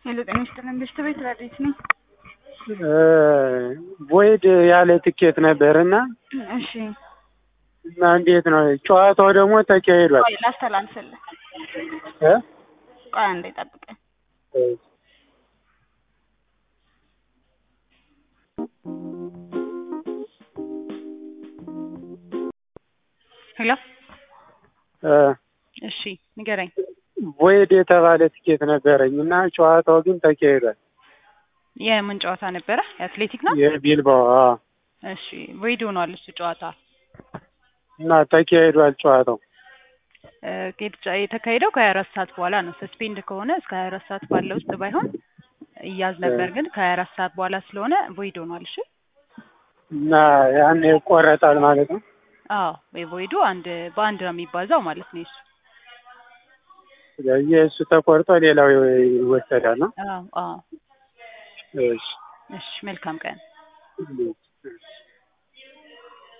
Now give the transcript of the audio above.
ሄሎ ጤና ይስጥልን ብሽት ቤት ረዲት ነኝ። ቦይድ ያለ ትኬት ነበር እና እሺ እና እንዴት ነው ጨዋታው ደግሞ ተካሂዷል ቆይ ላስተላልፍልህ። እ? ቆይ አንዴ ጠብቀኝ። ሄሎ እ፣ እሺ ንገረኝ። ቦይድ የተባለ ትኬት ነበረኝ እና ጨዋታው ግን ተካሂዷል። የምን ጨዋታ ነበረ? የአትሌቲክ ነው። የቢልባኦ አዎ። እሺ ቮይድ ሆኗል እሱ ጨዋታ እና ተካሂዷል ጨዋታው እ፣ የት- የተካሄደው ከሀያ አራት ሰዓት በኋላ ነው። ሰስፔንድ ከሆነ እስከ ሀያ አራት ሰዓት ባለ ውስጥ ባይሆን እያዝ ነበር፣ ግን ከሀያ አራት ሰዓት በኋላ ስለሆነ ቮይድ ሆኗል። እሺ እና ያን ይቆረጣል ማለት ነው። አዎ የቮይዱ አንድ በአንድ ነው የሚባዛው ማለት ነው። እሱ ስለዚህ እሱ ተቆርጦ ሌላው ይወሰዳል ነው። አዎ አዎ። እሺ እሺ መልካም ቀን። እሺ።